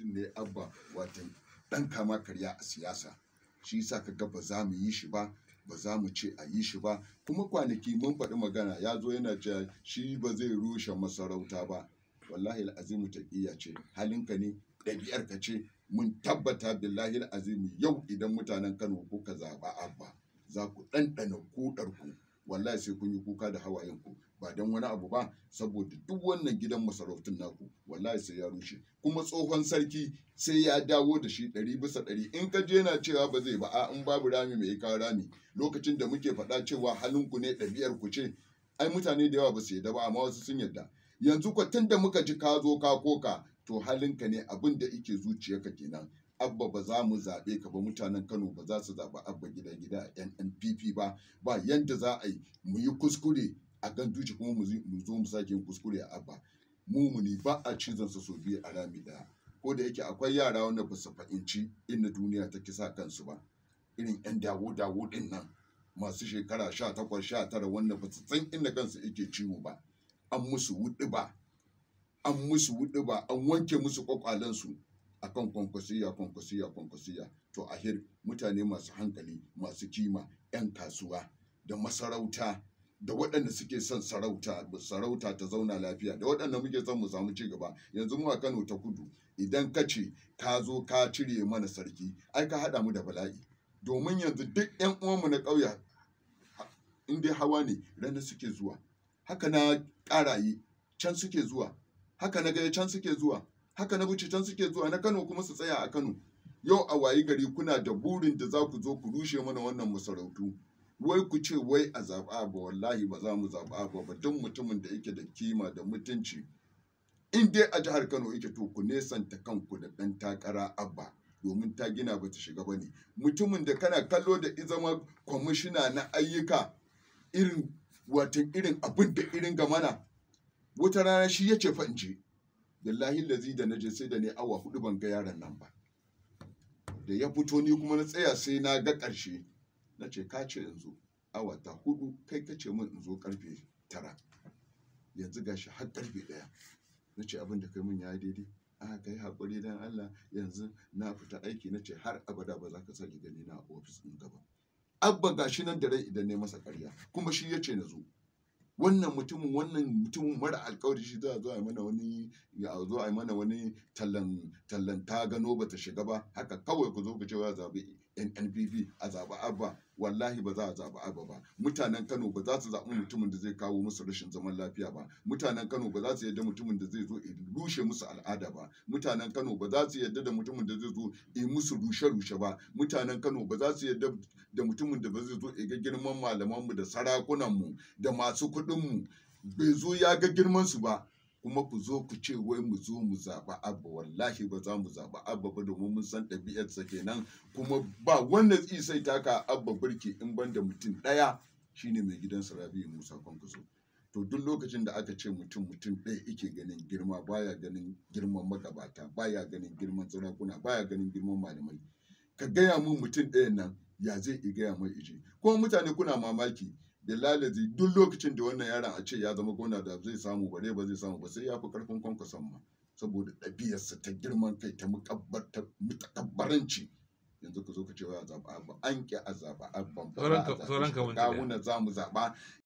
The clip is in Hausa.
mutum ne abba watan dan kama karya a siyasa shi yasa kaga ba za mu yi shi ba ba za mu ce a yi shi ba kuma kwanaki mun faɗi magana ya zo yana cewa shi ba zai rushe masarauta ba wallahi azimu taqiya ce halinka ne ɗabi'arka ce mun tabbata billahi azimu yau idan mutanen Kano kuka zaɓa abba za ku ɗanɗana kuɗarku wallahi sai kun yi kuka da hawayenku ba don wani abu ba saboda duk wannan gidan masarautun naku wallahi sai ya rushe kuma tsohon sarki sai ya dawo da shi ɗari bisa ɗari in ka je na cewa ba zai ba a in babu rami mai kawo rami lokacin da muke faɗa cewa halinku ne ɗabi'ar ku ce ai mutane da yawa ba su yarda ba amma wasu sun yarda yanzu ko tun da muka ji ka zo ka koka to halinka ne abin da ike zuciyarka kenan abba ba za mu zaɓe ka ba mutanen kano ba za su zaɓi abba gida gida a nnpp ba ba yanda za a yi mu yi kuskure a ganduci kuma mu zo mu sake yin kuskure a abba mumuni ba a cizon sa so biyu a rami daya ko da yake akwai yara wanda ba su fahimci inda duniya ta kisa kansu ba irin yan dawo dawo din nan masu shekara sha takwas sha tara wanda ba su san inda kansu yake ciwo ba an musu wuɗi ba an musu wuɗi ba an wanke musu kwakwalensu akan kwankwasiya kwankwasiya kwankwasiya to ahir mutane masu hankali masu kima 'yan kasuwa da masarauta da waɗanda suke son sarauta sarauta ta zauna lafiya da waɗanda muke son mu samu ci gaba yanzu mu a Kano ta kudu idan ka ce ka zo ka cire mana sarki ai ka haɗa mu da bala'i domin yanzu duk 'yan uwanmu na ƙauye in dai hawa ne rana suke zuwa haka na ƙaraye can suke zuwa haka na gaya can suke zuwa haka na buci can suke zuwa na Kano kuma su tsaya a Kano yau a wayi gari kuna da burin da za ku zo ku rushe mana wannan masarautu wai ku ce wai a zaɓa ba wallahi ba za mu zaɓa ba ba duk mutumin da yake da kima da mutunci in dai a jihar Kano yake to ku nesanta kanku da ɗan takara abba domin ta gina ba ta shiga ba ne mutumin da kana kallo da izama kwamishina na ayyuka irin watan irin abin da irin gamana wata rana shi ya ce fa in je billahi lazi da naje sai da ne awa hudu ban ga yaron nan ba da ya fito ni kuma na tsaya sai na ga ƙarshe na ce ka ce yanzu awa ta hudu kai ka ce min in zo karfe tara yanzu gashi har karfe ɗaya na ce abin da kai min ya yi daidai a kai haƙuri dan Allah yanzu na fita aiki na ce har abada ba za ka sake gani na a ofis ɗin gaba abba gashi nan da rai idan ne masa ƙarya kuma shi ya ce na zo wannan mutumin wannan mutumin mara alkawari shi za a zo a mana wani ya zo a mana wani tallan tallan ta gano bata shiga ba haka kawai ku zo ku ce wa zabi NNPP a zaɓi abba wallahi ba za a zaɓi abba ba mutanen Kano ba za su zaɓi mutumin da zai kawo musu rashin zaman lafiya ba mutanen Kano ba za su yarda mutumin da zai zo ya rushe musu al'ada ba mutanen Kano ba za su yarda da mutumin da zai zo ya musu rushe-rushe ba mutanen Kano ba za su yarda da mutumin da ba zai zo ya ga girman malamanmu da sarakunanmu da masu kuɗinmu bai zo ya ga girman su ba kuma ku zo ku ce wai mu zo mu zaɓa abba wallahi ba za mu zaɓa abba ba domin mun san ɗabi'arsa kenan kuma ba wanda zai sai taka abba birki in ban da mutum ɗaya shine mai gidan rabi musa kwankwaso to duk lokacin da aka ce mutum mutum ɗaya ike ganin girma baya ganin girman magabata baya ganin girman sarakuna baya ganin girman malamai ka gaya mun mutum ɗaya nan ya zai i gaya mai ije kuma mutane kuna mamaki bilalazi duk lokacin da wannan yaron a ce ya zama gona da zai samu bare ba zai samu ba sai ya fi karfin kwankwason ma saboda ɗabi'arsa ta girman kai ta mutakabbaranci yanzu ku zo ka ce wa zaɓa abba an ƙi a zaɓa abban ba za a zaɓe shi ba. kawuna za mu zaɓa